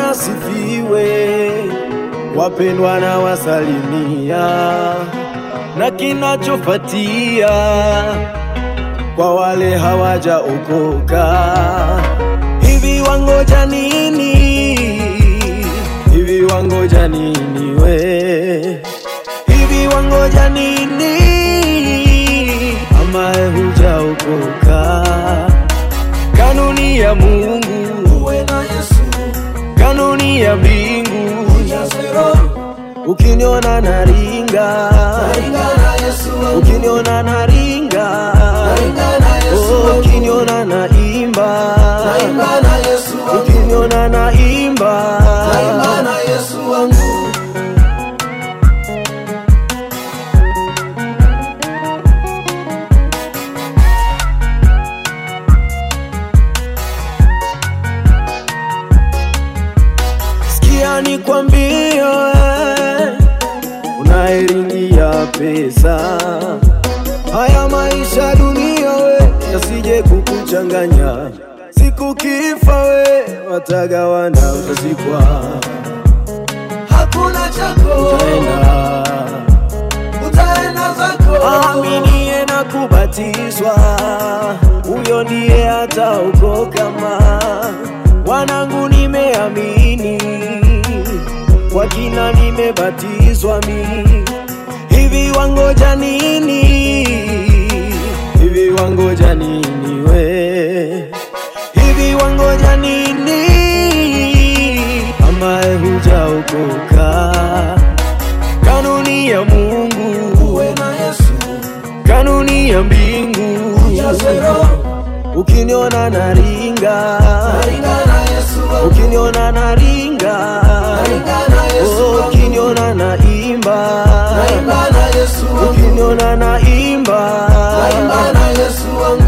Bwana sifiwe, wapendwa na wasalimia, na kinachofuatia kwa wale hawajaokoka, hivi wangoja nini? Hivi wangoja nini we? Hivi wangoja nini? Ambaye hujaokoka, kanuni ya Mungu uwe na Yesu, kanuni ya mbingu. ujaze roho, Ukiniona naringa, ringa na Yesu wangu, ukiniona naringa, ringa na Yesu oh, wangu, ukiniona naimba, ringa na Yesu wangu, ukiniona naimba, ringa na Yesu wangu. sikia nikwambie, we, unaeringia pesa, haya maisha dunia we, yasije kukuchanganya, siku kifa we, watagawana, utazikwa, Hakuna chako, utaenda utaenda zako. Aminiye na kubatizwa, huyo ndiye ataokoka. Ma wanangu, nimeamini kwa kina, nimebatizwa mi. Hivi wangoja nini? Hivi wangoja nini we? Hivi wangoja nini? Ambaye hujaokoka, kanuni ya Mungu Uwe na Yesu, kanuni ya mbingu. ujaze roho, Ukiniona naringa, ringa na Yesu wangu, ukiniona naringa, ringa na Yesu oh, wangu, ukiniona naimba, ringa na Yesu wangu, ukiniona naimba, ringa na Yesu wangu.